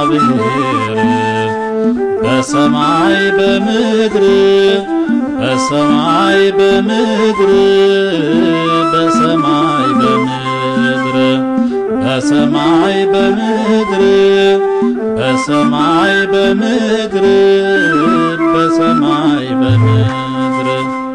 እግዚአብሔር በሰማይ በምድር በሰማይ በምድር በሰማይ በምድር በሰማይ በምድር በሰማይ በምድር በሰማይ በምድር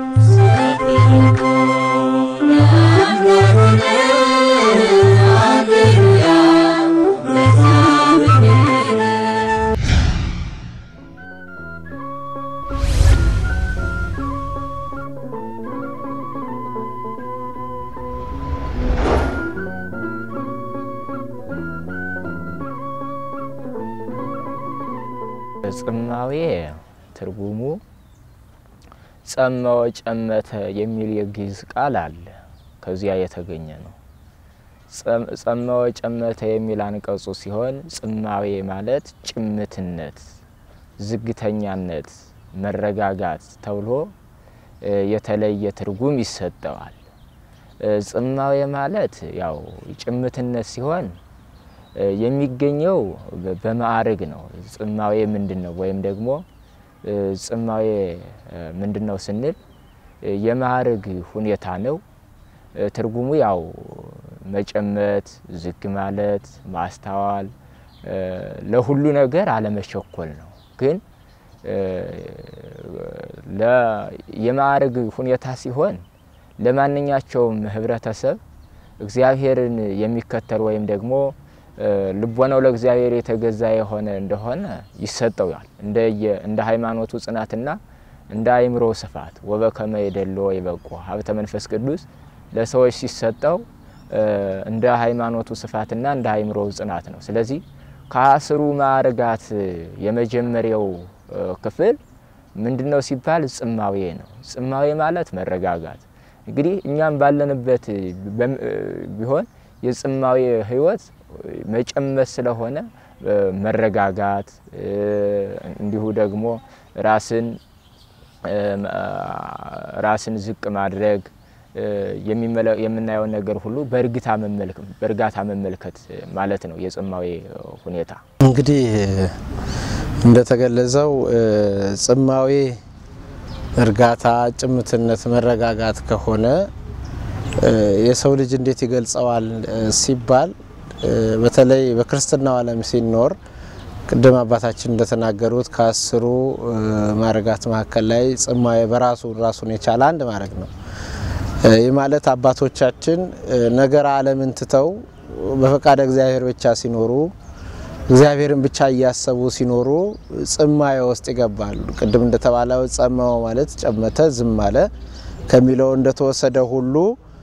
ጽማዌ ትርጉሙ ጸመወ ጨመተ የሚል የግዕዝ ቃል አለ። ከዚያ የተገኘ ነው። ጸመወ ጨመተ የሚል አንቀጹ ሲሆን ጽማዌ ማለት ጭምትነት፣ ዝግተኛነት፣ መረጋጋት ተብሎ የተለየ ትርጉም ይሰጠዋል። ጽማዌ ማለት ያው ጭምትነት ሲሆን የሚገኘው በማዕረግ ነው። ጽማዌ ምንድን ነው? ወይም ደግሞ ጽማዌ ምንድን ነው ስንል የማዕረግ ሁኔታ ነው። ትርጉሙ ያው መጨመት፣ ዝግ ማለት፣ ማስተዋል፣ ለሁሉ ነገር አለመቸኮል ነው። ግን የማዕረግ ሁኔታ ሲሆን ለማንኛቸውም ህብረተሰብ እግዚአብሔርን የሚከተል ወይም ደግሞ ልቦናው ለእግዚአብሔር የተገዛ የሆነ እንደሆነ ይሰጠዋል። እንደ ሃይማኖቱ ጽናትና እንደ አእምሮ ስፋት ወበከመ የደሎ ይበቁ ሀብተ መንፈስ ቅዱስ ለሰዎች ሲሰጠው እንደ ሃይማኖቱ ስፋትና እንደ አእምሮ ጽናት ነው። ስለዚህ ከአስሩ ማዕርጋት የመጀመሪያው ክፍል ምንድን ነው ሲባል ጽማዌ ነው። ጽማዌ ማለት መረጋጋት። እንግዲህ እኛም ባለንበት ቢሆን የጽማዌ ህይወት መጨመት ስለሆነ መረጋጋት እንዲሁ ደግሞ ራስን ራስን ዝቅ ማድረግ የምናየውን ነገር ሁሉ በእርጋታ መመልከት ማለት ነው የጽማዌ ሁኔታ። እንግዲህ እንደተገለጸው ጽማዌ እርጋታ፣ ጭምትነት፣ መረጋጋት ከሆነ የሰው ልጅ እንዴት ይገልጸዋል ሲባል በተለይ በክርስትናው ዓለም ሲኖር ቅድም አባታችን እንደተናገሩት ከአስሩ ማዕረጋት መካከል ላይ ጽማዌ በራሱ ራሱን የቻለ አንድ ማዕረግ ነው። ይህ ማለት አባቶቻችን ነገረ ዓለምን ትተው በፈቃደ እግዚአብሔር ብቻ ሲኖሩ እግዚአብሔርን ብቻ እያሰቡ ሲኖሩ ጽማዌ ውስጥ ይገባሉ። ቅድም እንደተባለው ጸመመ ማለት ጨመተ፣ ዝም አለ ከሚለው እንደተወሰደ ሁሉ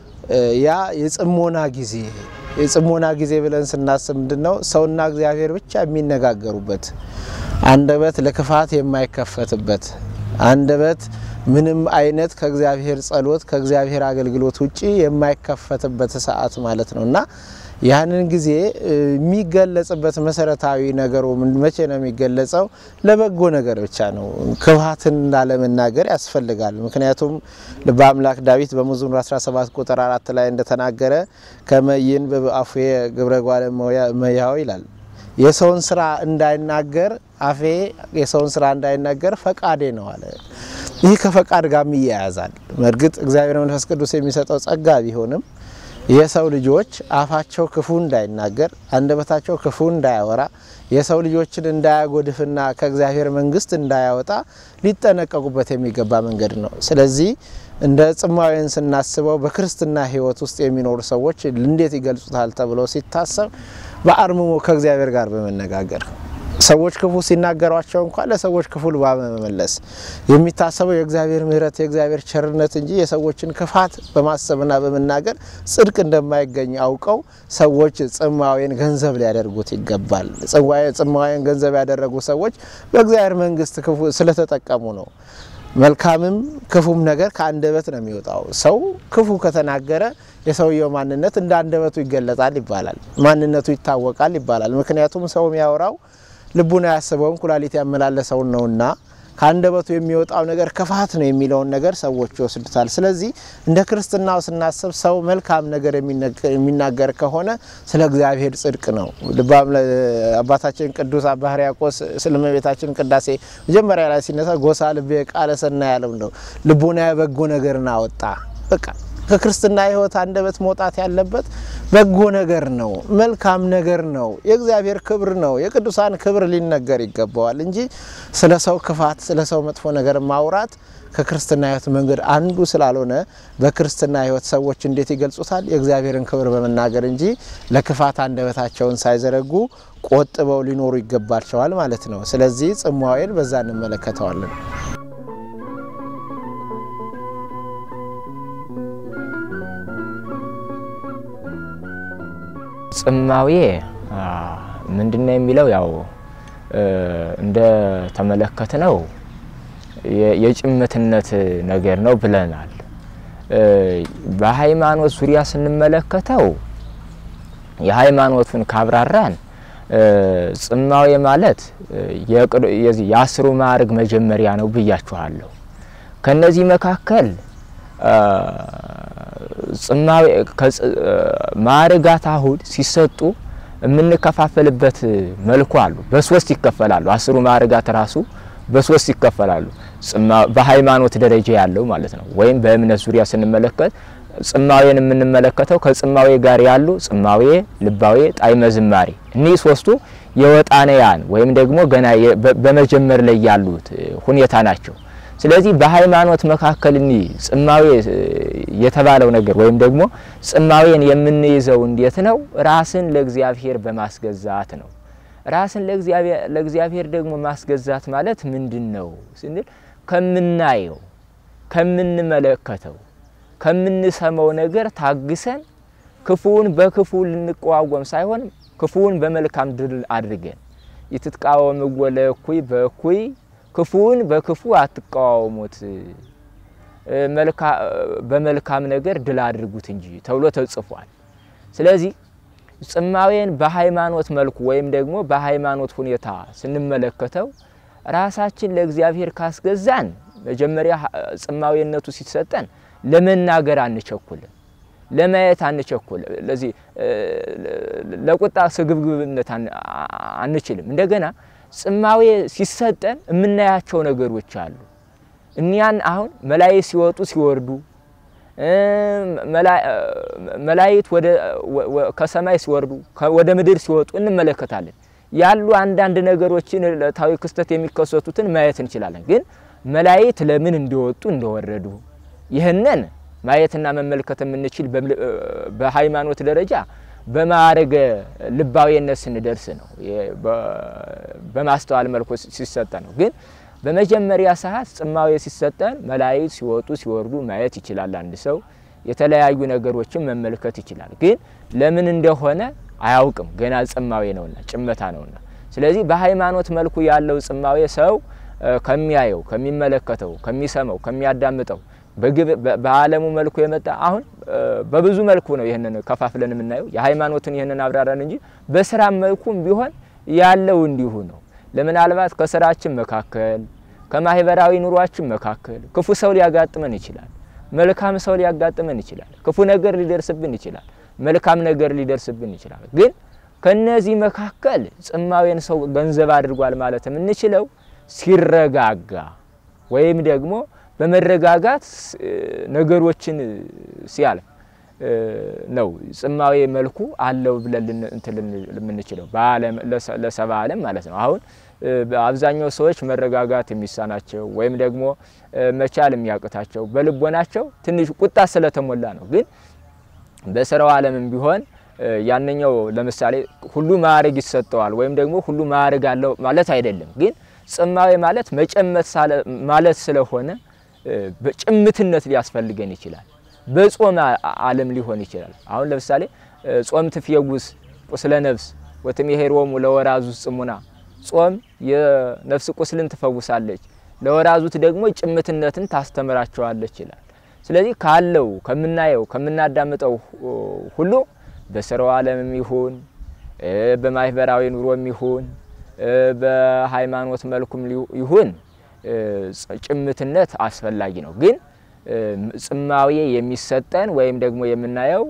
ያ የጽሞና ጊዜ የጽሞና ጊዜ ብለን ስናስብ ምንድን ነው? ሰውና እግዚአብሔር ብቻ የሚነጋገሩበት አንደበት ለክፋት የማይከፈትበት አንደበት ምንም አይነት ከእግዚአብሔር ጸሎት ከእግዚአብሔር አገልግሎት ውጪ የማይከፈትበት ሰዓት ማለት ነው እና ያንን ጊዜ የሚገለጽበት መሰረታዊ ነገሩ መቼ ነው የሚገለጸው? ለበጎ ነገር ብቻ ነው። ክፋትን ላለመናገር ያስፈልጋል። ምክንያቱም ልበ አምላክ ዳዊት በመዝሙር 17 ቁጥር አራት ላይ እንደተናገረ ከመይን በአፉ ግብረ ጓለ እመሕያው ይላል። የሰውን ስራ እንዳይናገር አፌ የሰውን ስራ እንዳይናገር ፈቃዴ ነው አለ። ይህ ከፈቃድ ጋር ይያያዛል። በእርግጥ እግዚአብሔር መንፈስ ቅዱስ የሚሰጠው ጸጋ ቢሆንም የሰው ልጆች አፋቸው ክፉ እንዳይናገር አንደበታቸው ክፉ እንዳያወራ የሰው ልጆችን እንዳያጎድፍና ከእግዚአብሔር መንግስት እንዳያወጣ ሊጠነቀቁበት የሚገባ መንገድ ነው። ስለዚህ እንደ ጽማዌን ስናስበው በክርስትና ሕይወት ውስጥ የሚኖሩ ሰዎች እንዴት ይገልጹታል ተብሎ ሲታሰብ በአርምሞ ከእግዚአብሔር ጋር በመነጋገር ሰዎች ክፉ ሲናገሯቸው እንኳን ለሰዎች ክፉ ልባ በመመለስ የሚታሰበው የእግዚአብሔር ምሕረት የእግዚአብሔር ቸርነት እንጂ የሰዎችን ክፋት በማሰብና በመናገር ጽድቅ እንደማይገኝ አውቀው ሰዎች ጽማዌን ገንዘብ ሊያደርጉት ይገባል። ጽማዌን ገንዘብ ያደረጉ ሰዎች በእግዚአብሔር መንግስት ክፉ ስለተጠቀሙ ነው። መልካምም ክፉም ነገር ከአንደበት ነው የሚወጣው። ሰው ክፉ ከተናገረ የሰውየው ማንነት እንደ አንደበቱ ይገለጣል ይባላል። ማንነቱ ይታወቃል ይባላል። ምክንያቱም ሰው የሚያወራው ልቡን ያስበውን ኩላሊት ያመላለሰውን ነውና ከአንደበቱ የሚወጣው ነገር ክፋት ነው የሚለውን ነገር ሰዎች ይወስዱታል። ስለዚህ እንደ ክርስትናው ስናስብ ሰው መልካም ነገር የሚናገር ከሆነ ስለ እግዚአብሔር ጽድቅ ነው። አባታችን ቅዱስ አባ ሕርያቆስ ስለ እመቤታችን ቅዳሴ መጀመሪያ ላይ ሲነሳ ጎሳ ልቤ ቃለ ሰናይ ያለው ነው። ልቡና በጎ ነገርን አወጣ። በቃ ከክርስትና ሕይወት አንደበት መውጣት ያለበት በጎ ነገር ነው፣ መልካም ነገር ነው፣ የእግዚአብሔር ክብር ነው፣ የቅዱሳን ክብር ሊነገር ይገባዋል እንጂ ስለ ሰው ክፋት፣ ስለ ሰው መጥፎ ነገር ማውራት ከክርስትና ሕይወት መንገድ አንዱ ስላልሆነ በክርስትና ሕይወት ሰዎች እንዴት ይገልጹታል? የእግዚአብሔርን ክብር በመናገር እንጂ ለክፋት አንደበታቸውን ሳይዘረጉ ቆጥበው ሊኖሩ ይገባቸዋል ማለት ነው። ስለዚህ ጽማዌን በዛ እንመለከተዋለን። ጽማዌ ምንድን ነው የሚለው ያው እንደ ተመለከት ነው የጭምትነት ነገር ነው ብለናል። በሃይማኖት ዙሪያ ስንመለከተው የሃይማኖቱን ካብራራን ጽማዌ ማለት የዚህ የአስሩ ማዕርግ መጀመሪያ ነው ብያችኋለሁ። ከነዚህ መካከል ጽማዌ ማዕርጋት አሁን ሲሰጡ የምንከፋፈልበት መልኩ አሉ። በሶስት ይከፈላሉ። አስሩ ማዕርጋት ራሱ በሶስት ይከፈላሉ። በሃይማኖት ደረጃ ያለው ማለት ነው። ወይም በእምነት ዙሪያ ስንመለከት ጽማዌን የምንመለከተው ከጽማዌ ጋር ያሉ ጽማዌ፣ ልባዌ፣ ጣዕመ ዝማሬ እኒህ ሶስቱ የወጣንያን ወይም ደግሞ ገና በመጀመር ላይ ያሉት ሁኔታ ናቸው። ስለዚህ በሃይማኖት መካከል እኒህ ጽማዌ የተባለው ነገር ወይም ደግሞ ጽማዌን የምንይዘው እንዴት ነው? ራስን ለእግዚአብሔር በማስገዛት ነው። ራስን ለእግዚአብሔር ደግሞ ማስገዛት ማለት ምንድን ነው ስንል ከምናየው፣ ከምንመለከተው፣ ከምንሰማው ነገር ታግሰን ክፉውን በክፉ ልንቋወም ሳይሆን ክፉውን በመልካም ድል አድርገን ይትቃወምዎ ለእኩይ በእኩይ ክፉውን በክፉ አትቃወሙት፣ በመልካም ነገር ድል አድርጉት እንጂ ተብሎ ተጽፏል። ስለዚህ ጽማዌን በሃይማኖት መልኩ ወይም ደግሞ በሃይማኖት ሁኔታ ስንመለከተው ራሳችን ለእግዚአብሔር ካስገዛን መጀመሪያ ጽማዌነቱ ሲሰጠን ለመናገር አንቸኩልም፣ ለማየት አንቸኩልም። ለዚህ ለቁጣ ስግብግብነት አንችልም። እንደገና ጽማዌ ሲሰጠን የምናያቸው ነገሮች አሉ። እኒያን አሁን መላእክት ሲወጡ ሲወርዱ መላእክት ከሰማይ ሲወርዱ ወደ ምድር ሲወጡ እንመለከታለን። ያሉ አንዳንድ ነገሮችን ዕለታዊ ክስተት የሚከሰቱትን ማየት እንችላለን። ግን መላእክት ለምን እንደወጡ እንደወረዱ ይህንን ማየትና መመልከት የምንችል በሃይማኖት ደረጃ በማዕረገ ልባዊነት ስንደርስ ነው። በማስተዋል መልኩ ሲሰጠን ነው። ግን በመጀመሪያ ሰዓት ጽማዌ ሲሰጠን መላእክት ሲወጡ ሲወርዱ ማየት ይችላል። አንድ ሰው የተለያዩ ነገሮችን መመልከት ይችላል። ግን ለምን እንደሆነ አያውቅም። ገና ጽማዌ ነውና ጭመታ ነውና። ስለዚህ በሃይማኖት መልኩ ያለው ጽማዌ ሰው ከሚያየው፣ ከሚመለከተው፣ ከሚሰማው፣ ከሚያዳምጠው በዓለሙ መልኩ የመጣ አሁን በብዙ መልኩ ነው ይህንን ከፋፍለን የምናየው። የሃይማኖትን ይህንን አብራራን እንጂ በስራ መልኩም ቢሆን ያለው እንዲሁ ነው። ለምናልባት ከስራችን መካከል ከማህበራዊ ኑሯችን መካከል ክፉ ሰው ሊያጋጥመን ይችላል። መልካም ሰው ሊያጋጥመን ይችላል። ክፉ ነገር ሊደርስብን ይችላል። መልካም ነገር ሊደርስብን ይችላል። ግን ከነዚህ መካከል ጽማዌን ሰው ገንዘብ አድርጓል ማለት የምንችለው ሲረጋጋ ወይም ደግሞ በመረጋጋት ነገሮችን ሲያልፍ ነው ጽማዌ መልኩ አለው ብለን እንትን የምንችለው ለሰባ ዓለም ማለት ነው። አሁን አብዛኛው ሰዎች መረጋጋት የሚሳናቸው ወይም ደግሞ መቻል የሚያቅታቸው በልቦናቸው ትንሽ ቁጣ ስለተሞላ ነው። ግን በስራው ዓለምም ቢሆን ያንኛው ለምሳሌ ሁሉ ማዕረግ ይሰጠዋል ወይም ደግሞ ሁሉ ማዕረግ አለው ማለት አይደለም። ግን ጽማዌ ማለት መጨመት ማለት ስለሆነ በጭምትነት ሊያስፈልገን ይችላል። በጾም ዓለም ሊሆን ይችላል። አሁን ለምሳሌ ጾም ትፍየጉስ ቁስለ ነፍስ ወትሜሄሮሙ ለወራዙት ጽሙና፣ ጾም የነፍስ ቁስልን ትፈውሳለች፣ ለወራዙት ደግሞ ጭምትነትን ታስተምራቸዋለች ይላል። ስለዚህ ካለው ከምናየው ከምናዳምጠው ሁሉ በስራው ዓለምም ይሁን በማህበራዊ ኑሮም ይሁን በሃይማኖት መልኩም ይሁን ጭምትነት አስፈላጊ ነው። ግን ጽማዌ የሚሰጠን ወይም ደግሞ የምናየው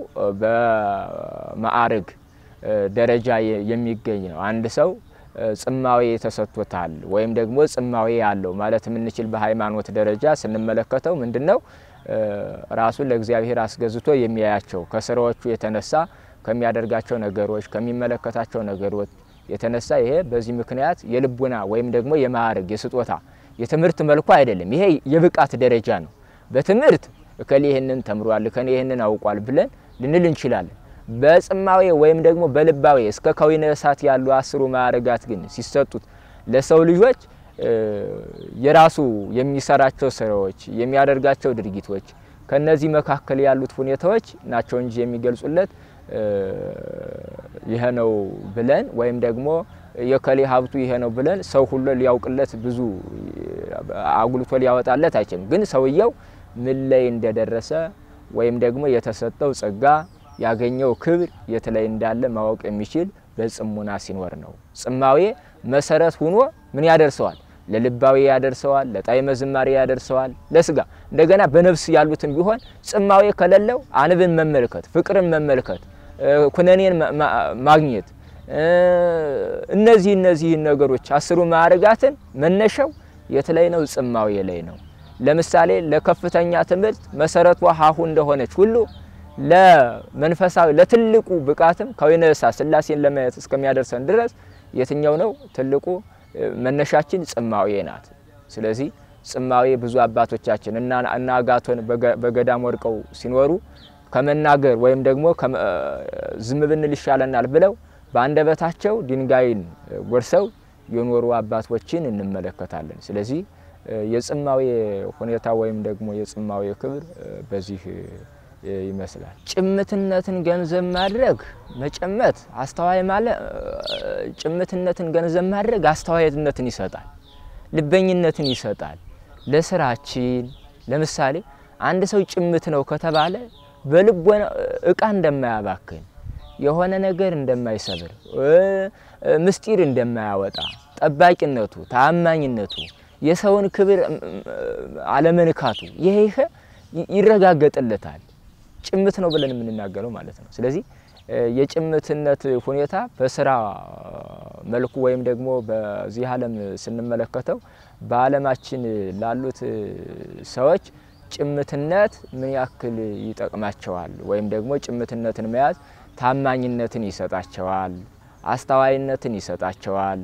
በማዕርግ ደረጃ የሚገኝ ነው። አንድ ሰው ጽማዌ ተሰጥቶታል ወይም ደግሞ ጽማዌ ያለው ማለት የምንችል በሃይማኖት ደረጃ ስንመለከተው ምንድን ነው ራሱን ለእግዚአብሔር አስገዝቶ የሚያያቸው ከስራዎቹ የተነሳ ከሚያደርጋቸው ነገሮች ከሚመለከታቸው ነገሮች የተነሳ ይሄ በዚህ ምክንያት የልቡና ወይም ደግሞ የማዕረግ የስጦታ የትምህርት መልኩ አይደለም። ይሄ የብቃት ደረጃ ነው። በትምህርት እከሌ ይህንን ተምሯል እከሌ ይህንን አውቋል ብለን ልንል እንችላለን። በጽማዌ ወይም ደግሞ በልባዌ እስከ ከዊነ እሳት ያሉ አስሩ ማዕረጋት ግን ሲሰጡት ለሰው ልጆች የራሱ የሚሰራቸው ስራዎች የሚያደርጋቸው ድርጊቶች ከነዚህ መካከል ያሉት ሁኔታዎች ናቸው እንጂ የሚገልጹለት ይሄ ነው ብለን ወይም ደግሞ የከሌ ሀብቱ ይሄ ነው ብለን ሰው ሁሉ ሊያውቅለት ብዙ አጉልቶ ሊያወጣለት አይችልም። ግን ሰውየው ምን ላይ እንደደረሰ ወይም ደግሞ የተሰጠው ጸጋ ያገኘው ክብር የት ላይ እንዳለ ማወቅ የሚችል በጽሙና ሲኖር ነው። ጽማዌ መሰረት ሆኖ ምን ያደርሰዋል? ለልባዊ ያደርሰዋል፣ ለጣዕመ ዝማሬ ያደርሰዋል፣ ለስጋ እንደገና በነፍስ ያሉትን ቢሆን ጽማዌ ከሌለው አንብን መመልከት፣ ፍቅርን መመልከት፣ ኩነኔን ማግኘት እነዚህ እነዚህን ነገሮች አስሩ ማዕርጋትን መነሻው የት ላይ ነው? ጽማዌ ላይ ነው። ለምሳሌ ለከፍተኛ ትምህርት መሰረቷ ሀሁ እንደሆነች ሁሉ ለመንፈሳዊ ለትልቁ ብቃትም ከወይነ እሳት ሥላሴን ለማየት እስከሚያደርሰን ድረስ የትኛው ነው ትልቁ መነሻችን? ጽማዌ ናት። ስለዚህ ጽማዌ ብዙ አባቶቻችን እና እና አጋቶን በገዳም ወድቀው ሲኖሩ ከመናገር ወይም ደግሞ ዝም ብንል ይሻለናል ብለው በአንደበታቸው ድንጋይን ጎርሰው የኖሩ አባቶችን እንመለከታለን። ስለዚህ የጽማዌ ሁኔታ ወይም ደግሞ የጽማዌ ክብር በዚህ ይመስላል። ጭምትነትን ገንዘብ ማድረግ መጨመት አስተዋይ ማለት ጭምትነትን ገንዘብ ማድረግ አስተዋይነትን ይሰጣል፣ ልበኝነትን ይሰጣል። ለስራችን ለምሳሌ አንድ ሰው ጭምት ነው ከተባለ በልቦና እቃ እንደማያባክን የሆነ ነገር እንደማይሰብር ምስጢር እንደማያወጣ ጠባቂነቱ፣ ታማኝነቱ፣ የሰውን ክብር አለመንካቱ ይሄ ይሄ ይረጋገጥለታል። ጭምት ነው ብለን የምንናገረው ማለት ነው። ስለዚህ የጭምትነት ሁኔታ በስራ መልኩ ወይም ደግሞ በዚህ ዓለም ስንመለከተው በዓለማችን ላሉት ሰዎች ጭምትነት ምን ያክል ይጠቅማቸዋል ወይም ደግሞ ጭምትነትን መያዝ ታማኝነትን ይሰጣቸዋል፣ አስተዋይነትን ይሰጣቸዋል።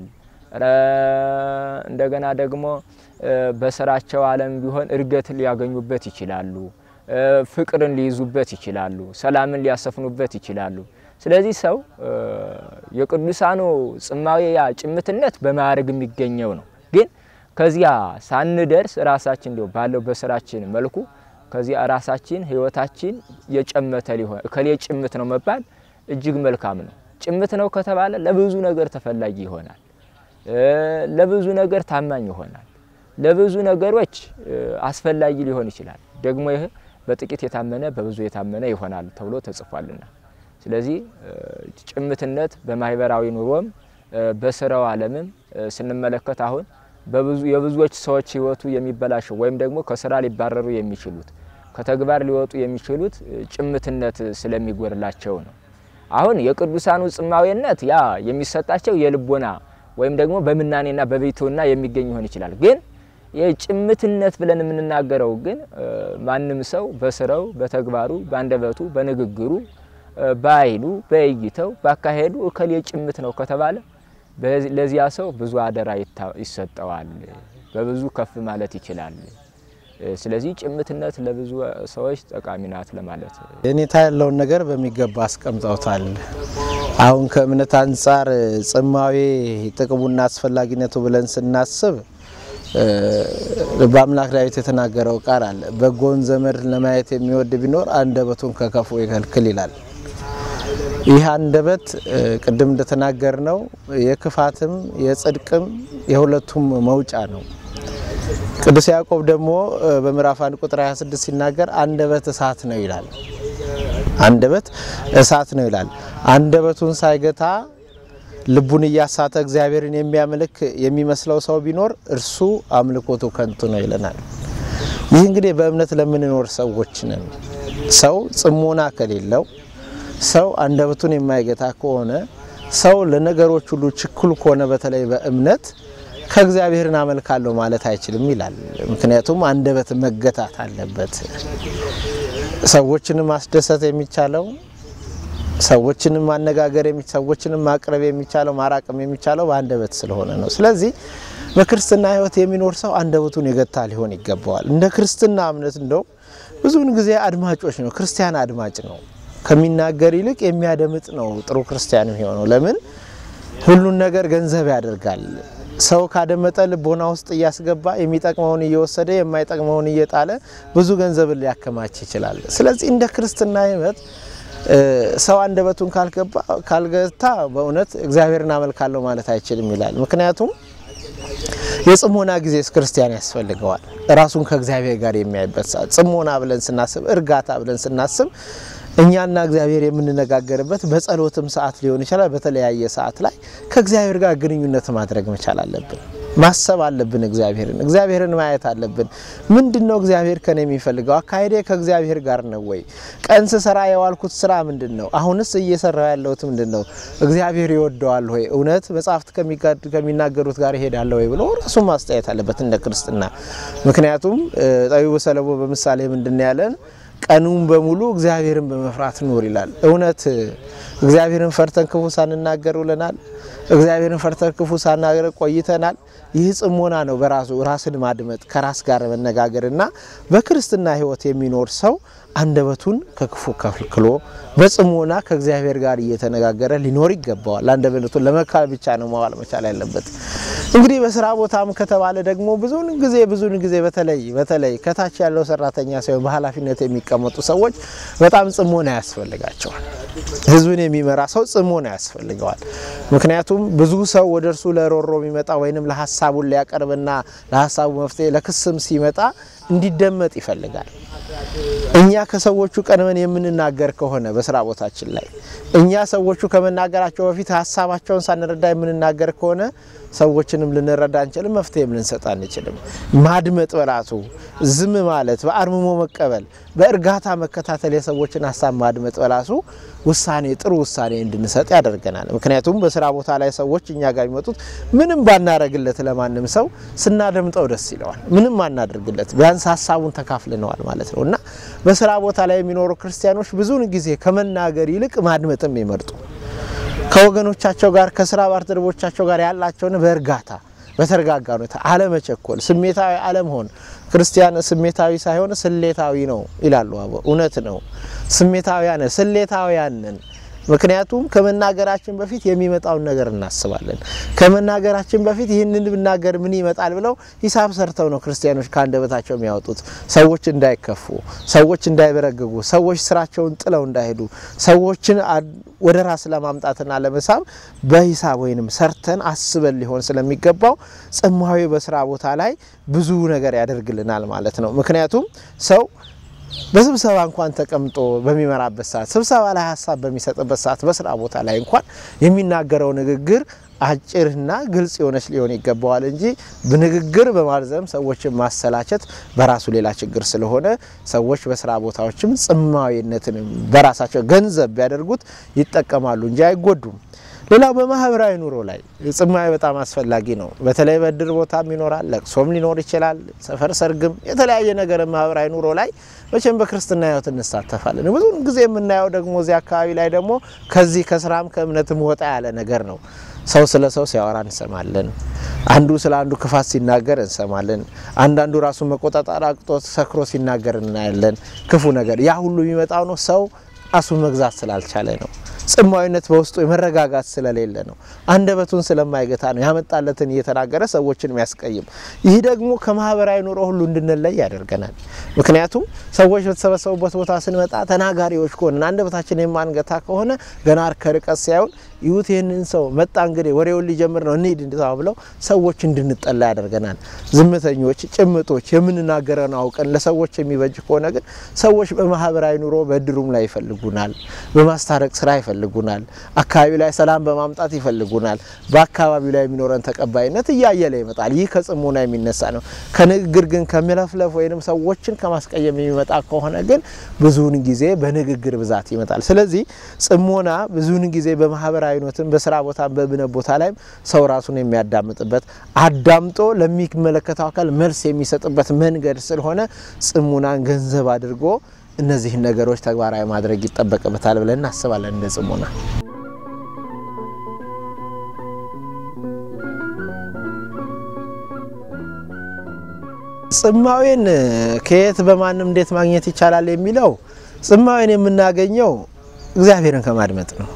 እንደገና ደግሞ በስራቸው ዓለም ቢሆን እድገት ሊያገኙበት ይችላሉ። ፍቅርን ሊይዙበት ይችላሉ። ሰላምን ሊያሰፍኑበት ይችላሉ። ስለዚህ ሰው የቅዱሳኑ ጽማዌ ያ ጭምትነት በማዕረግ የሚገኘው ነው። ግን ከዚያ ሳንደርስ ራሳችን እንዲሁ ባለው በስራችን መልኩ ከዚያ ራሳችን ህይወታችን የጨመተ ሊሆን እከሌ ጭምት ነው መባል እጅግ መልካም ነው። ጭምት ነው ከተባለ ለብዙ ነገር ተፈላጊ ይሆናል። ለብዙ ነገር ታማኝ ይሆናል። ለብዙ ነገሮች አስፈላጊ ሊሆን ይችላል። ደግሞ ይህ በጥቂት የታመነ በብዙ የታመነ ይሆናል ተብሎ ተጽፏልና፣ ስለዚህ ጭምትነት በማህበራዊ ኑሮም በስራው ዓለምም ስንመለከት አሁን በብዙ የብዙዎች ሰዎች ህይወቱ የሚበላሸው ወይም ደግሞ ከስራ ሊባረሩ የሚችሉት ከተግባር ሊወጡ የሚችሉት ጭምትነት ስለሚጎድላቸው ነው። አሁን የቅዱሳኑ ጽማዌነት ያ የሚሰጣቸው የልቦና ወይም ደግሞ በምናኔና በቤትውና የሚገኝ ይሆን ይችላል። ግን የጭምትነት ብለን የምንናገረው ግን ማንም ሰው በስራው፣ በተግባሩ፣ በአንደበቱ፣ በንግግሩ፣ በኃይሉ፣ በእይታው፣ ባካሄዱ እከሌ ጭምት ነው ከተባለ ለዚያ ሰው ብዙ አደራ ይሰጠዋል፣ በብዙ ከፍ ማለት ይችላል። ስለዚህ ጭምትነት ለብዙ ሰዎች ጠቃሚ ናት ለማለት የኔታ ያለውን ነገር በሚገባ አስቀምጠውታል። አሁን ከእምነት አንጻር ጽማዌ ጥቅሙና አስፈላጊነቱ ብለን ስናስብ በአምላክ ዳዊት የተናገረው ቃል አለ። በጎን ዘመድ ለማየት የሚወድ ቢኖር አንደበቱን ከክፉ ይከልክል ይላል። ይህ አንደበት ቅድም እንደተናገር ነው የክፋትም የጽድቅም የሁለቱም መውጫ ነው። ቅዱስ ያዕቆብ ደግሞ በምዕራፍ 1 ቁጥር 26 ሲናገር አንደበት እሳት ነው ይላል። አንደበት እሳት ነው ይላል። አንደበቱን ሳይገታ ልቡን እያሳተ እግዚአብሔርን የሚያመልክ የሚመስለው ሰው ቢኖር እርሱ አምልኮቱ ከንቱ ነው ይለናል። ይህ እንግዲህ በእምነት ለምንኖር ሰዎች ነን። ሰው ጽሞና ከሌለው፣ ሰው አንደበቱን የማይገታ ከሆነ፣ ሰው ለነገሮች ሁሉ ችኩል ከሆነ በተለይ በእምነት ከእግዚአብሔርን አመልካለሁ ማለት አይችልም ይላል። ምክንያቱም አንደበት መገታት አለበት። ሰዎችንም ማስደሰት የሚቻለው ሰዎችንም ማነጋገር ሰዎችንም ማቅረብ የሚቻለው ማራቅም የሚቻለው በአንደበት ስለሆነ ነው። ስለዚህ በክርስትና ሕይወት የሚኖር ሰው አንደበቱን የገታ ሊሆን ይገባዋል። እንደ ክርስትና እምነት እንደው ብዙውን ጊዜ አድማጮች ነው። ክርስቲያን አድማጭ ነው። ከሚናገር ይልቅ የሚያደምጥ ነው ጥሩ ክርስቲያን የሚሆነው። ለምን ሁሉን ነገር ገንዘብ ያደርጋል። ሰው ካደመጠ ልቦና ውስጥ እያስገባ የሚጠቅመውን እየወሰደ የማይጠቅመውን እየጣለ ብዙ ገንዘብን ሊያከማች ይችላል። ስለዚህ እንደ ክርስትና ሕይወት ሰው አንደበቱን ካልገባ ካልገታ በእውነት እግዚአብሔርን አመልካለሁ ማለት አይችልም ይላል። ምክንያቱም የጽሞና ጊዜ ክርስቲያን ያስፈልገዋል። ራሱን ከእግዚአብሔር ጋር የሚያይበት ሰዓት ጽሞና ብለን ስናስብ፣ እርጋታ ብለን ስናስብ እኛና እግዚአብሔር የምንነጋገርበት በጸሎትም ሰዓት ሊሆን ይችላል። በተለያየ ሰዓት ላይ ከእግዚአብሔር ጋር ግንኙነት ማድረግ መቻል አለብን። ማሰብ አለብን። እግዚአብሔርን እግዚአብሔርን ማየት አለብን። ምንድን ነው እግዚአብሔር ከኔ የሚፈልገው? አካሄዴ ከእግዚአብሔር ጋር ነው ወይ? ቀን ስሰራ የዋልኩት ስራ ምንድን ነው? አሁንስ እየሰራው ያለሁት ምንድን ነው? እግዚአብሔር ይወደዋል ሆይ? እውነት መጽሐፍት ከሚናገሩት ጋር ይሄዳለሁ ወይ ብሎ ራሱን ማስተያየት አለበት እንደ ክርስትና። ምክንያቱም ጠቢቡ ሰለሞን በምሳሌ ምንድን ያለን ቀኑን በሙሉ እግዚአብሔርን በመፍራት ኑር ይላል። እውነት እግዚአብሔርን ፈርተን ክፉ ሳንናገር ውለናል። እግዚአብሔርን ፈርተን ክፉ ሳናገር ቆይተናል። ይህ ጽሞና ነው በራሱ ራስን ማድመጥ ከራስ ጋር መነጋገርና በክርስትና ሕይወት የሚኖር ሰው አንደበቱን ከክፉ ከልክሎ በጽሞና ከእግዚአብሔር ጋር እየተነጋገረ ሊኖር ይገባዋል። አንደበቱን ለመካል ብቻ ነው መዋል መቻል ያለበት። እንግዲህ በስራ ቦታም ከተባለ ደግሞ ብዙውን ጊዜ ብዙውን ጊዜ በተለይ በተለይ ከታች ያለው ሰራተኛ ሳይሆን በኃላፊነት የሚቀመጡ ሰዎች በጣም ጽሞና ያስፈልጋቸዋል። ህዝብን የሚመራ ሰው ጽሞና ያስፈልገዋል። ምክንያቱም ብዙ ሰው ወደ እርሱ ለሮሮ የሚመጣ ወይንም ለሀሳቡን ሊያቀርብና ለሀሳቡ መፍትሄ ለክስም ሲመጣ እንዲደመጥ ይፈልጋል። እኛ ከሰዎቹ ቀድመን የምንናገር ከሆነ በስራ ቦታችን ላይ እኛ ሰዎቹ ከመናገራቸው በፊት ሀሳባቸውን ሳንረዳ የምንናገር ከሆነ ሰዎችንም ልንረዳ አንችልም፣ መፍትሄም ልንሰጥ አንችልም። ማድመጥ በራሱ ዝም ማለት፣ በአርምሞ መቀበል፣ በእርጋታ መከታተል፣ የሰዎችን ሀሳብ ማድመጥ በራሱ ውሳኔ ጥሩ ውሳኔ እንድንሰጥ ያደርገናል። ምክንያቱም በስራ ቦታ ላይ ሰዎች እኛ ጋር የሚመጡት ምንም ባናደርግለት ለማንም ሰው ስናደምጠው ደስ ይለዋል። ምንም አናደርግለት ቢያንስ ሀሳቡን ተካፍልነዋል ማለት ነው እና በስራ ቦታ ላይ የሚኖሩ ክርስቲያኖች ብዙውን ጊዜ ከመናገር ይልቅ ማድመጥም ይመርጡ ከወገኖቻቸው ጋር ከስራ ባልደረቦቻቸው ጋር ያላቸውን በእርጋታ በተረጋጋ ሁኔታ አለመቸኮል፣ ስሜታዊ አለመሆን። ክርስቲያን ስሜታዊ ሳይሆን ስሌታዊ ነው ይላሉ አበው። እውነት ነው። ስሜታዊያን ስሌታዊያን ነን። ምክንያቱም ከመናገራችን በፊት የሚመጣውን ነገር እናስባለን። ከመናገራችን በፊት ይህንን ብናገር ምን ይመጣል ብለው ሂሳብ ሰርተው ነው ክርስቲያኖች ከአንደበታቸው የሚያወጡት። ሰዎች እንዳይከፉ፣ ሰዎች እንዳይበረግጉ፣ ሰዎች ስራቸውን ጥለው እንዳይሄዱ፣ ሰዎችን ወደ ራስ ለማምጣትና ለመሳብ በሂሳብ ወይንም ሰርተን አስበን ሊሆን ስለሚገባው ጽማዊ በስራ ቦታ ላይ ብዙ ነገር ያደርግልናል ማለት ነው። ምክንያቱም ሰው በስብሰባ እንኳን ተቀምጦ በሚመራበት ሰዓት ስብሰባ ላይ ሀሳብ በሚሰጥበት ሰዓት በስራ ቦታ ላይ እንኳን የሚናገረው ንግግር አጭርና ግልጽ የሆነች ሊሆን ይገባዋል እንጂ ንግግር በማርዘም ሰዎችን ማሰላቸት በራሱ ሌላ ችግር ስለሆነ ሰዎች በስራ ቦታዎችም ጽማዊነትን በራሳቸው ገንዘብ ቢያደርጉት ይጠቀማሉ እንጂ አይጎዱም። ሌላው በማህበራዊ ኑሮ ላይ ጽማዊ በጣም አስፈላጊ ነው። በተለይ በእድር ቦታም ይኖራል፣ ለቅሶም ሊኖር ይችላል፣ ሰፈር ሰርግም፣ የተለያየ ነገር ማህበራዊ ኑሮ ላይ መቼም በክርስትና ሕይወት እንሳተፋለን። ብዙውን ጊዜ የምናየው ደግሞ እዚህ አካባቢ ላይ ደግሞ ከዚህ ከስራም ከእምነትም ወጣ ያለ ነገር ነው። ሰው ስለ ሰው ሲያወራ እንሰማለን። አንዱ ስለ አንዱ ክፋት ሲናገር እንሰማለን። አንዳንዱ ራሱን መቆጣጠር አቅቶት ሰክሮ ሲናገር እናያለን። ክፉ ነገር ያ ሁሉ የሚመጣው ነው ሰው ራሱን መግዛት ስላልቻለ ነው። ጽማዊነት በውስጡ የመረጋጋት ስለሌለ ነው። አንደበቱን ስለማይገታ ነው። ያመጣለትን እየተናገረ ሰዎችን የሚያስቀይም። ይህ ደግሞ ከማህበራዊ ኑሮ ሁሉ እንድንለይ ያደርገናል። ምክንያቱም ሰዎች በተሰበሰቡበት ቦታ ስንመጣ ተናጋሪዎች ከሆነ አንደበታችን የማንገታ ከሆነ ገና ከርቀት ሲያዩን ይሁት ይህንን ሰው መጣ እንግዲህ ወሬውን ሊጀምር ነው እንሂድ ብለው ሰዎች እንድንጠላ ያደርገናል። ዝምተኞች፣ ጭምጦች፣ የምንናገረን አውቀን ለሰዎች የሚበጅ ከሆነ ግን ሰዎች በማህበራዊ ኑሮ በእድሩም ላይ ይፈልጉናል፣ በማስታረቅ ስራ ይፈልጉናል፣ አካባቢ ላይ ሰላም በማምጣት ይፈልጉናል። በአካባቢው ላይ የሚኖረን ተቀባይነት እያየለ ይመጣል። ይህ ከጽሞና የሚነሳ ነው። ከንግግር ግን ከሚለፍለፍ ወይም ሰዎችን ከማስቀየም የሚመጣ ከሆነ ግን ብዙውን ጊዜ በንግግር ብዛት ይመጣል። ስለዚህ ጽሞና ብዙውን ጊዜ በማህበራዊ ኖትም በስራ ቦታ በእምነት ቦታ ላይም ሰው ራሱን የሚያዳምጥበት አዳምጦ ለሚመለከተው አካል መልስ የሚሰጥበት መንገድ ስለሆነ ጽሙናን ገንዘብ አድርጎ እነዚህን ነገሮች ተግባራዊ ማድረግ ይጠበቅበታል ብለን እናስባለን። እንደ ጽሙና ጽማዌን ከየት በማንም እንዴት ማግኘት ይቻላል የሚለው ጽማዌን የምናገኘው እግዚአብሔርን ከማድመጥ ነው።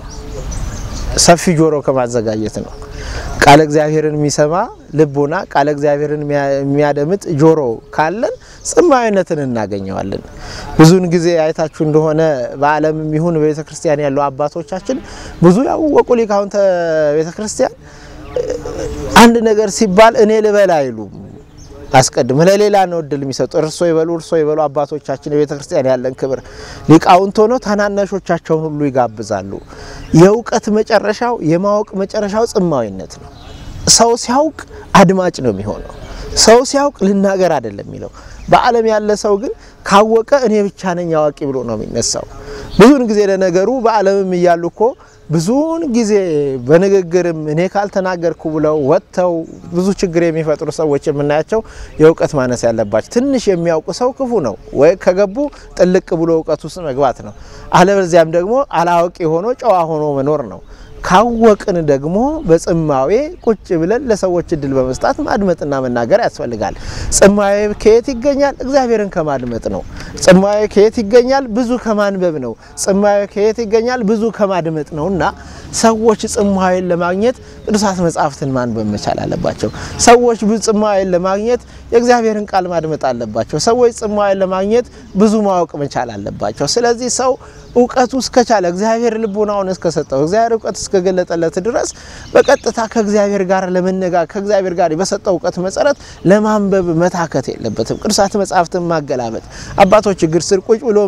ሰፊ ጆሮ ከማዘጋጀት ነው። ቃለ እግዚአብሔርን የሚሰማ ልቦና፣ ቃለ እግዚአብሔርን የሚያደምጥ ጆሮ ካለን ጽማዊነትን እናገኘዋለን። ብዙውን ጊዜ አይታችሁ እንደሆነ በዓለምም ይሁን በቤተ ክርስቲያን ያሉ አባቶቻችን ብዙ ያወቁ ሊቃውንተ ቤተ ክርስቲያን አንድ ነገር ሲባል እኔ ልበል አይሉም። አስቀድም ለሌላ ነው እድል የሚሰጡ እርሶ ይበሉ እርሶ ይበሉ። አባቶቻችን የቤተ ክርስቲያን ያለን ክብር ሊቃውንት ሆነው ታናናሾቻቸውን ሁሉ ይጋብዛሉ። የእውቀት መጨረሻው የማወቅ መጨረሻው ጽማዊነት ነው። ሰው ሲያውቅ አድማጭ ነው የሚሆነው። ሰው ሲያውቅ ልናገር አይደለም የሚለው። በዓለም ያለ ሰው ግን ካወቀ እኔ ብቻ ነኝ አዋቂ ብሎ ነው የሚነሳው። ብዙውን ጊዜ ለነገሩ በዓለምም እያሉ እኮ ብዙውን ጊዜ በንግግርም እኔ ካልተናገርኩ ብለው ወጥተው ብዙ ችግር የሚፈጥሩ ሰዎች የምናያቸው የእውቀት ማነስ ያለባቸው። ትንሽ የሚያውቁ ሰው ክፉ ነው ወይ ከገቡ ጥልቅ ብሎ እውቀት ውስጥ መግባት ነው። አለበለዚያም ደግሞ አላዋቂ ሆኖ ጨዋ ሆኖ መኖር ነው። ካወቅን ደግሞ በጽማዌ ቁጭ ብለን ለሰዎች እድል በመስጣት ማድመጥና መናገር ያስፈልጋል። ጽማዌ ከየት ይገኛል? እግዚአብሔርን ከማድመጥ ነው። ጽማዌ ከየት ይገኛል? ብዙ ከማንበብ ነው። ጽማዌ ከየት ይገኛል? ብዙ ከማድመጥ ነው እና ሰዎች ጽማዌን ለማግኘት ቅዱሳት መጻሕፍትን ማንበብ መቻል አለባቸው። ሰዎች ብዙ ጽማዌን ለማግኘት የእግዚአብሔርን ቃል ማድመጥ አለባቸው። ሰዎች ጽማዌን ለማግኘት ብዙ ማወቅ መቻል አለባቸው። ስለዚህ ሰው እውቀቱ እስከቻለ እግዚአብሔር ልቡናውን እስከሰጠው እግዚአብሔር እውቀት እስከገለጠለት ድረስ በቀጥታ ከእግዚአብሔር ጋር ለመነጋገር ከእግዚአብሔር ጋር በሰጠው እውቀት መሰረት ለማንበብ መታከት የለበትም። ቅዱሳት መጻሕፍትን ማገላበጥ፣ አባቶች እግር ስር ቁጭ ብሎ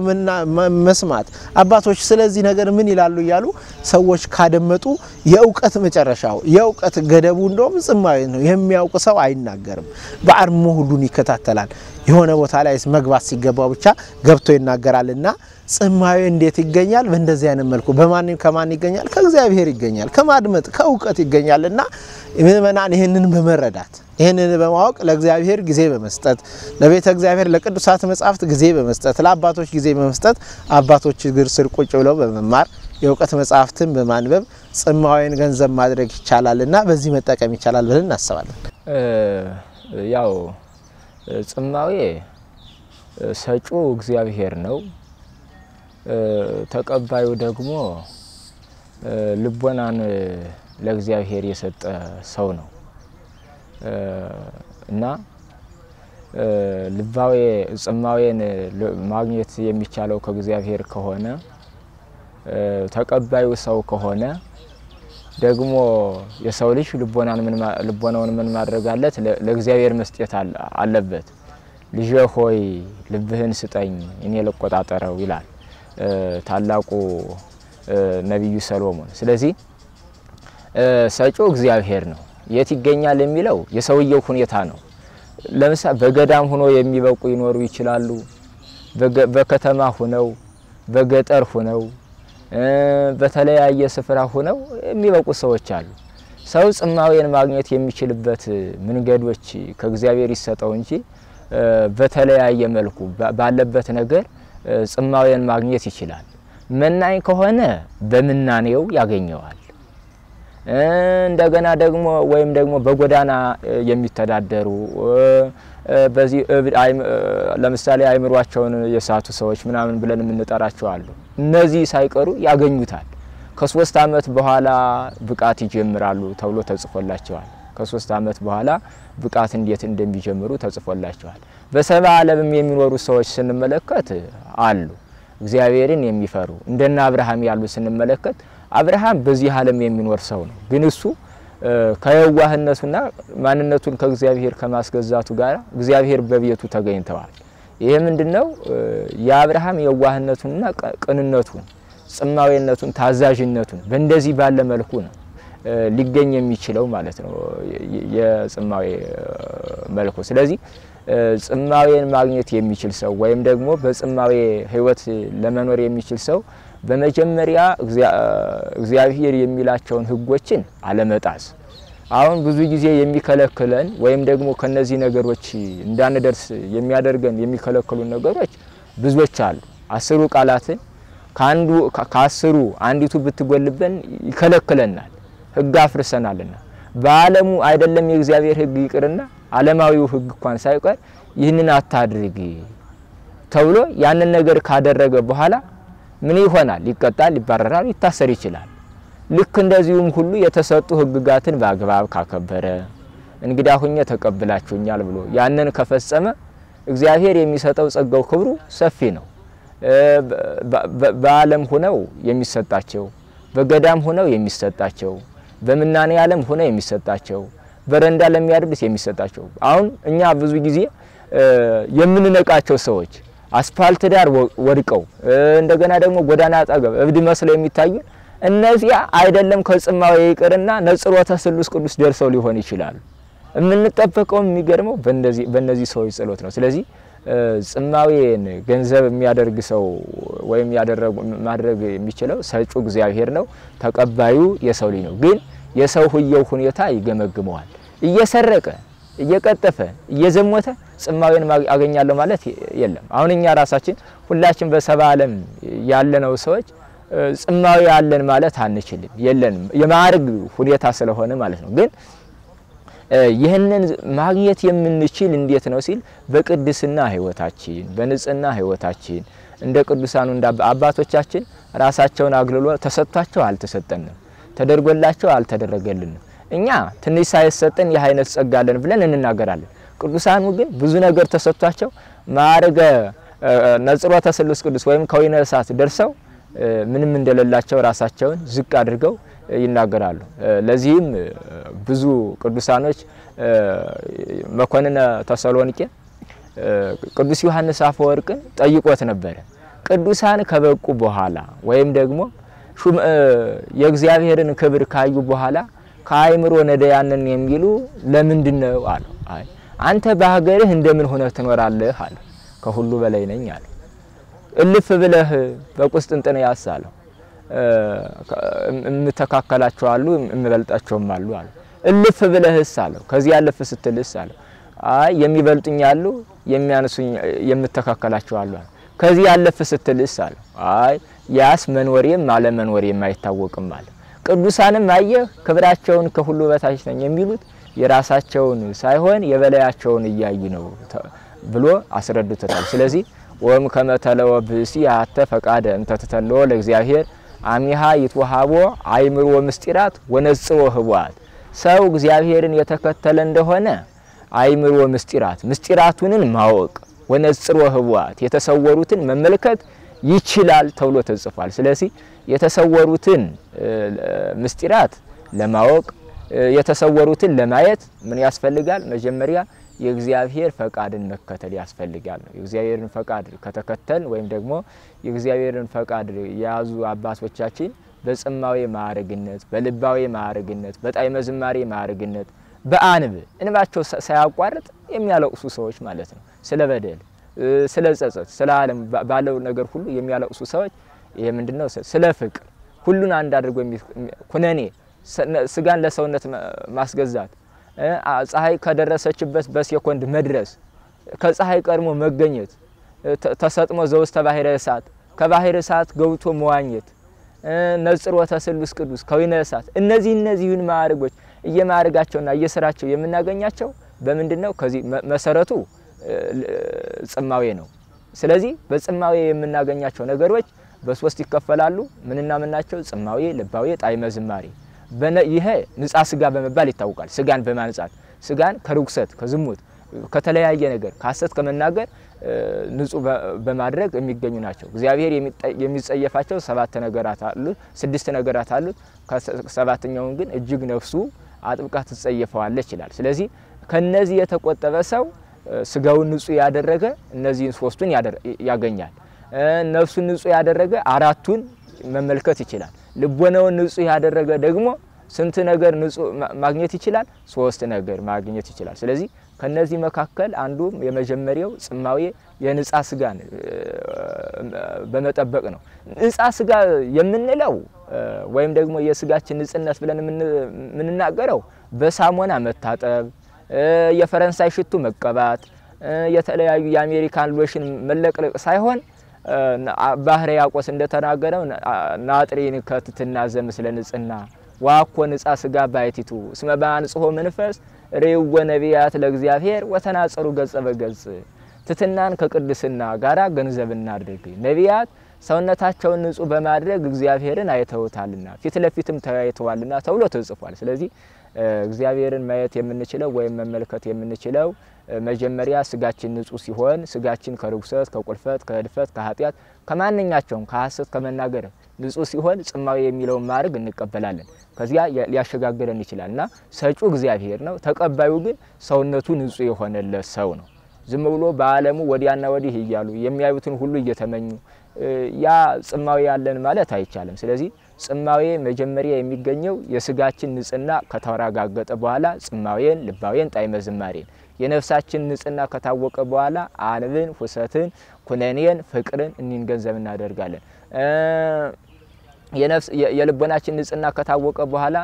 መስማት፣ አባቶች ስለዚህ ነገር ምን ይላሉ እያሉ ሰዎች ካደመጡ የእውቀት መጨረሻው የእውቀት ገደቡ እንደውም ጽማዊ ነው። የሚያውቅ ሰው አይናገርም፣ በአርሞ ሁሉን ይከታተላል። የሆነ ቦታ ላይ መግባት ሲገባው ብቻ ገብቶ ይናገራልና ጽማዊ እንዴት ይገኛል? በእንደዚህ አይነት መልኩ በማን ከማን ይገኛል? ከእግዚአብሔር ይገኛል፣ ከማድመጥ ከእውቀት ይገኛል እና ምእመናን ይህንን በመረዳት ይህንን በማወቅ ለእግዚአብሔር ጊዜ በመስጠት ለቤተ እግዚአብሔር ለቅዱሳት መጻሕፍት ጊዜ በመስጠት ለአባቶች ጊዜ በመስጠት አባቶች እግር ስር ቁጭ ብለው በመማር የእውቀት መጻሕፍትን በማንበብ ጽማዊን ገንዘብ ማድረግ ይቻላል እና በዚህ መጠቀም ይቻላል ብለን እናስባለን። ያው ጽማዌ ሰጪው እግዚአብሔር ነው። ተቀባዩ ደግሞ ልቦናን ለእግዚአብሔር የሰጠ ሰው ነው እና ልባዌ ጽማዌን ማግኘት የሚቻለው ከእግዚአብሔር ከሆነ ተቀባዩ ሰው ከሆነ ደግሞ የሰው ልጅ ልቦናውን ምን ማድረግ አለት? ለእግዚአብሔር መስጠት አለበት። ልጄ ሆይ ልብህን ስጠኝ እኔ ልቆጣጠረው ይላል ታላቁ ነቢዩ ሰሎሞን። ስለዚህ ሰጪው እግዚአብሔር ነው። የት ይገኛል የሚለው የሰውየው ሁኔታ ነው። ለምሳሌ በገዳም ሆኖ የሚበቁ ይኖሩ ይችላሉ። በከተማ ሁነው፣ በገጠር ሁነው፣ በተለያየ ስፍራ ሁነው የሚበቁ ሰዎች አሉ። ሰው ጽማዌን ማግኘት የሚችልበት መንገዶች ከእግዚአብሔር ይሰጠው እንጂ በተለያየ መልኩ ባለበት ነገር ጽማዌን ማግኘት ይችላል። መናኝ ከሆነ በምናኔው ያገኘዋል። እንደገና ደግሞ ወይም ደግሞ በጎዳና የሚተዳደሩ በዚህ ለምሳሌ አይምሯቸውን የሳቱ ሰዎች ምናምን ብለን የምንጠራቸው አሉ። እነዚህ ሳይቀሩ ያገኙታል። ከሶስት ዓመት በኋላ ብቃት ይጀምራሉ ተብሎ ተጽፎላቸዋል። ከሶስት ዓመት በኋላ ብቃት እንዴት እንደሚጀምሩ ተጽፎላቸዋል። በሰባ ዓለምም የሚኖሩ ሰዎች ስንመለከት አሉ እግዚአብሔርን የሚፈሩ እንደነ አብርሃም ያሉ ስንመለከት አብርሃም በዚህ ዓለም የሚኖር ሰው ነው። ግን እሱ ከየዋህነቱና ማንነቱን ከእግዚአብሔር ከማስገዛቱ ጋር እግዚአብሔር በቤቱ ተገኝተዋል። ይሄ ምንድነው? የአብርሃም የዋህነቱንና ቅንነቱን፣ ጽማዌነቱን፣ ታዛዥነቱን በእንደዚህ ባለ መልኩ ነው ሊገኝ የሚችለው ማለት ነው የጽማዌ መልኩ። ስለዚህ ጽማዌን ማግኘት የሚችል ሰው ወይም ደግሞ በጽማዌ ሕይወት ለመኖር የሚችል ሰው በመጀመሪያ እግዚአብሔር የሚላቸውን ሕጎችን አለመጣስ። አሁን ብዙ ጊዜ የሚከለክለን ወይም ደግሞ ከነዚህ ነገሮች እንዳንደርስ የሚያደርገን የሚከለክሉን ነገሮች ብዙዎች አሉ። አስሩ ቃላትን ከአንዱ ከአስሩ አንዲቱ ብትጎልበን ይከለክለናል። ሕግ አፍርሰናልና በዓለሙ አይደለም የእግዚአብሔር ሕግ ይቅርና ዓለማዊው ሕግ እንኳን ሳይቀር ይህንን አታድርግ ተብሎ ያንን ነገር ካደረገ በኋላ ምን ይሆናል? ይቀጣል፣ ይባረራል፣ ሊታሰር ይችላል። ልክ እንደዚሁም ሁሉ የተሰጡ ሕግጋትን በአግባብ ካከበረ እንግዳ ሁኜ ተቀብላችሁኛል ብሎ ያንን ከፈጸመ እግዚአብሔር የሚሰጠው ጸጋው ክብሩ ሰፊ ነው። በዓለም ሁነው የሚሰጣቸው በገዳም ሁነው የሚሰጣቸው በምናኔ ዓለም ሆነ የሚሰጣቸው በረንዳ ለሚያደርስ የሚሰጣቸው አሁን እኛ ብዙ ጊዜ የምንነቃቸው ሰዎች አስፓልት ዳር ወድቀው እንደገና ደግሞ ጎዳና አጠገብ እብድ መስለው የሚታዩ እነዚያ አይደለም ከጽማዌ ይቅርና ነጽሮተ ስሉስ ቅዱስ ደርሰው ሊሆን ይችላሉ። የምንጠበቀውም የሚገርመው በእነዚህ ሰዎች ጸሎት ነው። ስለዚህ ጽማዌን ገንዘብ የሚያደርግ ሰው ወይም ማድረግ የሚችለው ሰጪው እግዚአብሔር ነው። ተቀባዩ የሰው ልጅ ነው። ግን የሰው ህየው ሁኔታ ይገመግመዋል። እየሰረቀ እየቀጠፈ እየዘሞተ ጽማዌን አገኛለሁ ማለት የለም። አሁን እኛ ራሳችን ሁላችን በሰባ ዓለም ያለነው ሰዎች ጽማዌ ያለን ማለት አንችልም፣ የለንም። የማዕረግ ሁኔታ ስለሆነ ማለት ነው። ግን ይህንን ማግኘት የምንችል እንዴት ነው ሲል በቅድስና ህይወታችን፣ በንጽህና ህይወታችን እንደ ቅዱሳኑ እንደ አባቶቻችን ራሳቸውን አግልሎ ተሰጥቷቸው አልተሰጠንም፣ ተደርጎላቸው አልተደረገልንም። እኛ ትንሽ ሳይሰጠን ይህ አይነት ጸጋ አለን ብለን እንናገራለን። ቅዱሳኑ ግን ብዙ ነገር ተሰጥቷቸው ማዕረገ ነጽሮተ ስሉስ ቅዱስ ወይም ከወይነ እሳት ደርሰው ምንም እንደሌላቸው ራሳቸውን ዝቅ አድርገው ይናገራሉ። ለዚህም ብዙ ቅዱሳኖች መኮንነ ተሰሎንቄ ቅዱስ ዮሐንስ አፈወርቅን ጠይቆት ነበረ። ቅዱሳን ከበቁ በኋላ ወይም ደግሞ የእግዚአብሔርን ክብር ካዩ በኋላ ከአይምሮ ነዳያንን የሚሉ ለምንድን ነው አለው። አይ አንተ በሀገርህ እንደምን ሆነህ ትኖራለህ አለ። ከሁሉ በላይ ነኝ አለ። እልፍ ብለህ በቁስጥንጥንያስ አለው የምተካከላቸው አሉ የምበልጣቸውም አሉ አለ። እልፍ ብለህስ አለው ከዚህ ያለፍ ስትልስ አለው አይ የሚበልጡኝ አሉ የሚያንሱኝ የምተካከላቸው አሉ አለ። ከዚህ ያለፍ ስትልስ አለው አይ ያስ መኖሬም አለመኖሬም አይታወቅም አለ። ቅዱሳንም አየህ ክብራቸውን ከሁሉ በታች ነኝ የሚሉት የራሳቸውን ሳይሆን የበላያቸውን እያዩ ነው ብሎ አስረድቶታል። ስለዚህ ወም ከመተለወ ብእሲ አተ ፈቃደ እንተ ተተለወ ለእግዚአብሔር አሚሃ ይትወሃቦ አይምሮ ምስጢራት ወነጽሮ ህቡአት ሰው እግዚአብሔርን የተከተለ እንደሆነ አይምሮ ምስጢራት ምስጢራቱንን ማወቅ ወነጽሮ ህቡአት የተሰወሩትን መመልከት ይችላል ተብሎ ተጽፏል። ስለዚህ የተሰወሩትን ምስጢራት ለማወቅ የተሰወሩትን ለማየት ምን ያስፈልጋል? መጀመሪያ የእግዚአብሔር ፈቃድን መከተል ያስፈልጋል ነው። የእግዚአብሔርን ፈቃድ ከተከተል ወይም ደግሞ የእግዚአብሔርን ፈቃድ የያዙ አባቶቻችን በጽማዌ ማዕረግነት፣ በልባዌ ማዕረግነት፣ በጣዕመ ዝማሬ ማዕረግነት፣ በአንብ እንባቸው ሳያቋርጥ የሚያለቅሱ ሰዎች ማለት ነው። ስለ በደል፣ ስለ ጸጸት፣ ስለ ዓለም ባለው ነገር ሁሉ የሚያለቅሱ ሰዎች ይሄ ምንድነው? ስለ ፍቅር ሁሉን አንድ አድርጎ ኩነኔ ስጋን ለሰውነት ማስገዛት ፀሐይ ከደረሰችበት በሴኮንድ መድረስ ከፀሐይ ቀድሞ መገኘት ተሰጥሞ ዘውስተ ባሕረ እሳት ከባሕረ እሳት ገብቶ መዋኘት ነጽሮተ ስሉስ ቅዱስ ከወይነ እሳት እነዚህ እነዚህን ማዕረጎች እየማዕረጋቸውና እየስራቸው የምናገኛቸው በምንድን ነው? ከዚህ መሰረቱ ጽማዌ ነው። ስለዚህ በጽማዌ የምናገኛቸው ነገሮች በሶስት ይከፈላሉ። ምንና ምናቸው? ጽማዌ፣ ልባዌ፣ ጣዕመ ዝማሬ ይሄ ንጻ ስጋ በመባል ይታወቃል። ስጋን በማንጻት ስጋን ከርኩሰት ከዝሙት ከተለያየ ነገር ከሐሰት ከመናገር ንጹህ በማድረግ የሚገኙ ናቸው። እግዚአብሔር የሚጸየፋቸው ሰባት ነገራት አሉት፣ ስድስት ነገራት አሉት። ሰባተኛውን ግን እጅግ ነፍሱ አጥብቃ ትጸየፈዋለች ይላል። ስለዚህ ከነዚህ የተቆጠበ ሰው ስጋውን ንጹህ ያደረገ እነዚህን ሶስቱን ያገኛል። ነፍሱን ንጹህ ያደረገ አራቱን መመልከት ይችላል። ልቦናውን ንጹህ ያደረገ ደግሞ ስንት ነገር ንጹህ ማግኘት ይችላል? ሶስት ነገር ማግኘት ይችላል። ስለዚህ ከነዚህ መካከል አንዱ የመጀመሪያው ጽማዌ የንጻ ስጋን በመጠበቅ ነው። ንጻ ስጋ የምንለው ወይም ደግሞ የስጋችን ንጽህነት ብለን የምንናገረው በሳሙና መታጠብ፣ የፈረንሳይ ሽቱ መቀባት፣ የተለያዩ የአሜሪካን ሎሽን መለቅለቅ ሳይሆን ባህረ ያቆስ እንደተናገረው ናጥሪን ከትትና ዘምስለ ንጽህና ዋኮ ንጻ ስጋ ባይቲቱ እስመ በአንጽሖ መንፈስ ሬወ ነቢያት ለእግዚአብሔር ወተናጸሩ ገጸ በገጽ ትትናን ከቅድስና ጋራ ገንዘብ እናድርግ። ነቢያት ሰውነታቸውን ንጹህ በማድረግ እግዚአብሔርን አይተውታልና ፊት ለፊትም ተያይተዋልና ተብሎ ተጽፏል። ስለዚህ እግዚአብሔርን ማየት የምንችለው ወይም መመልከት የምንችለው መጀመሪያ ስጋችን ንጹህ ሲሆን ስጋችን ከርኩሰት፣ ከቁልፈት፣ ከህድፈት፣ ከኃጢአት ከማንኛቸውም ከሐሰት ከመናገር ንጹህ ሲሆን ጽማዌ የሚለውን ማድረግ እንቀበላለን። ከዚያ ሊያሸጋግረን ይችላል እና ሰጪው እግዚአብሔር ነው። ተቀባዩ ግን ሰውነቱ ንጹህ የሆነለት ሰው ነው። ዝም ብሎ በዓለሙ ወዲያና ወዲህ እያሉ የሚያዩትን ሁሉ እየተመኙ ያ ጽማዌ ያለን ማለት አይቻልም። ስለዚህ ጽማዌ መጀመሪያ የሚገኘው የስጋችን ንጽህና ከተረጋገጠ በኋላ ጽማዌን፣ ልባዌን፣ ጣዕመ ዝማሬን የነፍሳችን ንጽህና ከታወቀ በኋላ አንብን፣ ሁሰትን፣ ኩነኔን፣ ፍቅርን እኒን ገንዘብ እናደርጋለን። የልቦናችን ንጽህና ከታወቀ በኋላ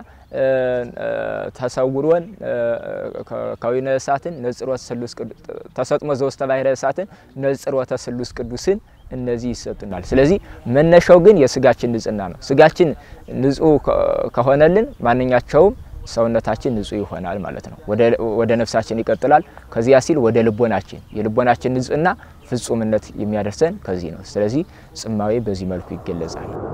ተሰውሮን ከዊነ እሳትን ነጽሮተ ስሉስ ተሰጥሞ ዘውስተ ባሕረ እሳትን ነጽሮተ ስሉስ ቅዱስን እነዚህ ይሰጡናል። ስለዚህ መነሻው ግን የስጋችን ንጽህና ነው። ስጋችን ንጹህ ከሆነልን ማንኛቸውም ሰውነታችን ንጹህ ይሆናል ማለት ነው። ወደ ነፍሳችን ይቀጥላል። ከዚያ ሲል ወደ ልቦናችን የልቦናችን ንጽህና ፍጹምነት የሚያደርሰን ከዚህ ነው። ስለዚህ ጽማዌ በዚህ መልኩ ይገለጻል።